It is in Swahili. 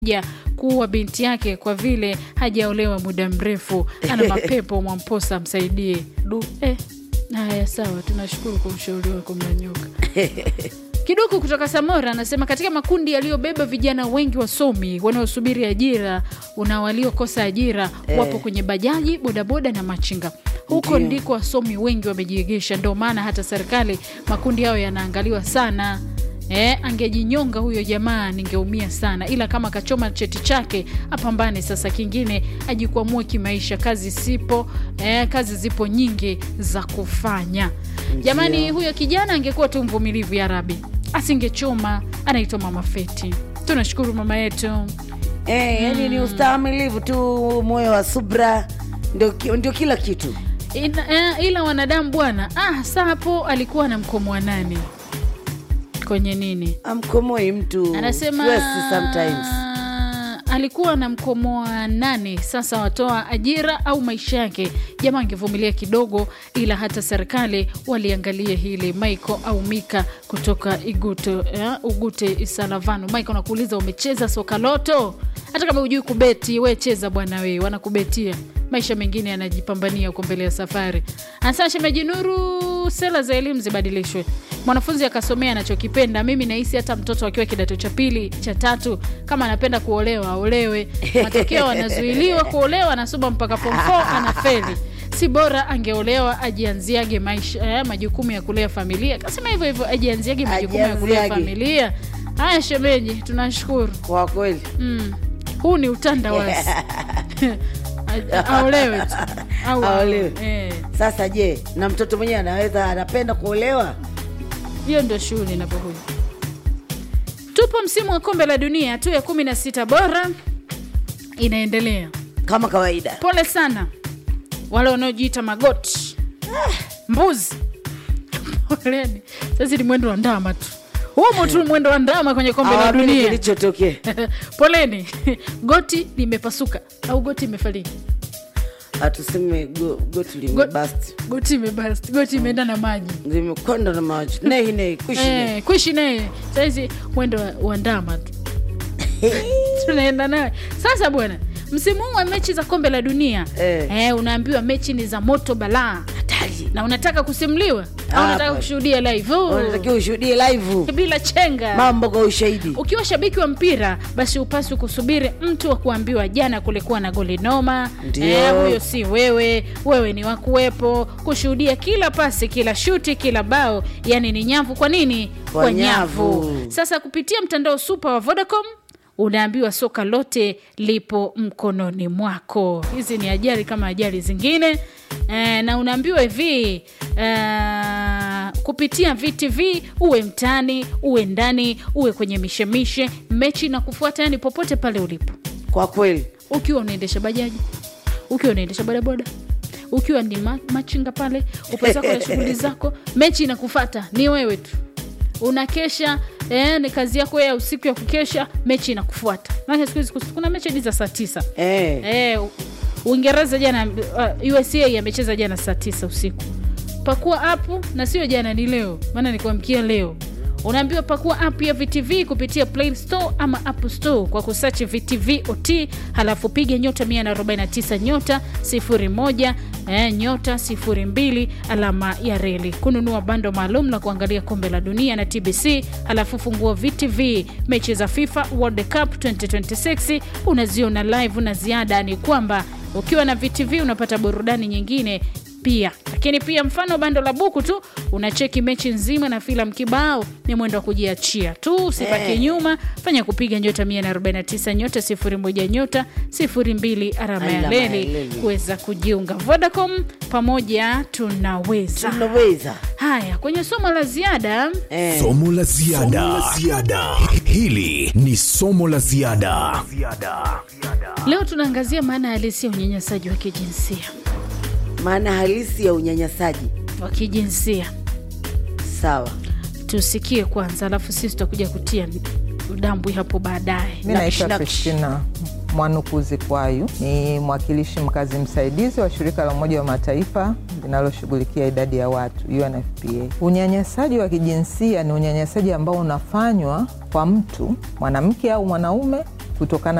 ya kuua binti yake kwa vile hajaolewa muda mrefu, ana mapepo. Mwamposa msaidie. Du. Eh, haya sawa, tunashukuru kwa ushauri wako Mlanyoka. Kiduku kutoka Samora anasema katika makundi yaliyobeba vijana wengi wasomi wanaosubiri ajira una waliokosa ajira wapo kwenye bajaji, bodaboda na machinga. Huko Ndio. ndiko wasomi wengi wamejiegesha, ndio maana hata serikali makundi hayo yanaangaliwa sana. Eh, angejinyonga huyo jamaa ningeumia sana, ila kama kachoma cheti chake apambane sasa, kingine ajikwamue kimaisha. Kazi sipo eh, kazi zipo nyingi za kufanya. Jamani, huyo kijana angekuwa tu mvumilivu, ya Rabi, asingechoma. Anaitwa Mama Feti. Tunashukuru mama yetu. Eh, yani ni ustahimilivu tu, moyo wa subra ndio, ki- ndio kila kitu. Ila, eh, ila wanadamu bwana, ah, saa hapo alikuwa na mkomo wa nani kwenye nini Amkomoi mtu anasema stress sometimes. alikuwa na mkomoa nane sasa watoa ajira au maisha yake jamaa angevumilia kidogo ila hata serikali waliangalia hili michael au mika kutoka iguto eh, ugute isalavano michael nakuuliza umecheza soka loto hata kama hujui kubeti we cheza bwana we wanakubetia maisha mengine yanajipambania huko mbele ya safari anasema shemeji nuru sera za elimu zibadilishwe mwanafunzi akasomea anachokipenda mimi nahisi hata mtoto akiwa kidato cha pili cha tatu kama anapenda kuolewa aolewe matokeo anazuiliwa kuolewa anasoma mpaka form 4 anafeli si bora angeolewa ajianziage maisha eh, majukumu ya kulea familia kasema hivyo hivyo ajianziage majukumu ya kulea Ajianziage. familia haya shemeji tunashukuru Kwa kweli mm. huu ni utandawazi A- aolewe tu au Aolewe. eh. sasa, je, na mtoto mwenyewe anaweza anapenda kuolewa? hiyo ndio shughuli inapokuja. Tupo msimu wa kombe la dunia, hatua ya kumi na sita bora inaendelea. Kama kawaida, Pole sana wale wanaojiita magoti mbuzi, poleni. Sasa ni mwendo wa ndama tu, humo tu mwendo wa ndama kwenye kombe la Hawaamini dunia. kilichotokea. Poleni, goti limepasuka au goti imefariki, Hatuseme go- goti limebasti, goti imebast, goti imeenda na maji limekwenda na maji, nehi nehi, kuishi nehi. Eh, kuishi naye sahizi mwendo wa- wa ndama tu tunaenda naye sasa bwana msimu huu wa mechi za kombe la dunia Eh. eh, unaambiwa mechi ni za moto balaa hatari na unataka kusimuliwa au Ah, unataka bwana. kushuhudia live Oh, Unatakiwa ushuhudie live bila chenga mambo kwa ushahidi. ukiwa shabiki wa mpira basi upaswi kusubiri mtu wa kuambiwa jana kulikuwa na goli noma Ndio. eh, huyo si wewe wewe ni wakuwepo kushuhudia kila pasi kila shuti kila bao yani ni nyavu kwa nini Kwa nyavu. sasa kupitia mtandao supa wa vodacom unaambiwa soka lote lipo mkononi mwako hizi ni ajali kama ajali zingine e, na unaambiwa hivi e, kupitia vtv uwe mtani uwe ndani uwe kwenye mishemishe mechi na kufuata yani popote pale ulipo Kwa kweli ukiwa unaendesha bajaji ukiwa unaendesha bodaboda ukiwa ni ma machinga pale upo zako na shughuli zako mechi inakufata ni wewe tu unakesha eh, ni kazi yako ya usiku ya kukesha mechi inakufuata maana siku hizi kuna mechi hadi za saa tisa eh. eh, U- uingereza jana uh, usa amecheza jana saa tisa usiku pakua apu na sio jana ni leo maana nikuamkia leo unaambiwa pakua app ya vtv kupitia play store ama app store kwa kusachi vtv ot halafu piga nyota 149 nyota 01 eh, nyota 02 alama ya reli kununua bando maalum la kuangalia kombe la dunia na tbc halafu fungua vtv mechi za fifa world cup 2026 unaziona live na ziada ni kwamba ukiwa na vtv unapata burudani nyingine pia lakini pia mfano bando la buku tu unacheki mechi nzima na filamu kibao ni mwendo wa kujiachia tu usipake Eh. nyuma fanya kupiga nyota 149 nyota 01 nyota 02 alama ya Alama ya leli leli. kuweza kujiunga vodacom pamoja tunaweza tunaweza haya kwenye somo la ziada eh. somo la ziada hili ni somo la ziada leo tunaangazia maana halisi ya unyanyasaji wa kijinsia maana halisi ya unyanyasaji. wa kijinsia Sawa, tusikie kwanza alafu sisi tutakuja kutia udambwi hapo baadaye Mi Nakshi, naitwa nakshi. Kristina Mwanukuzi Kwayu, ni mwakilishi mkazi msaidizi wa shirika la Umoja wa Mataifa linaloshughulikia idadi ya watu UNFPA. Unyanyasaji wa kijinsia ni unyanyasaji ambao unafanywa kwa mtu mwanamke au mwanaume kutokana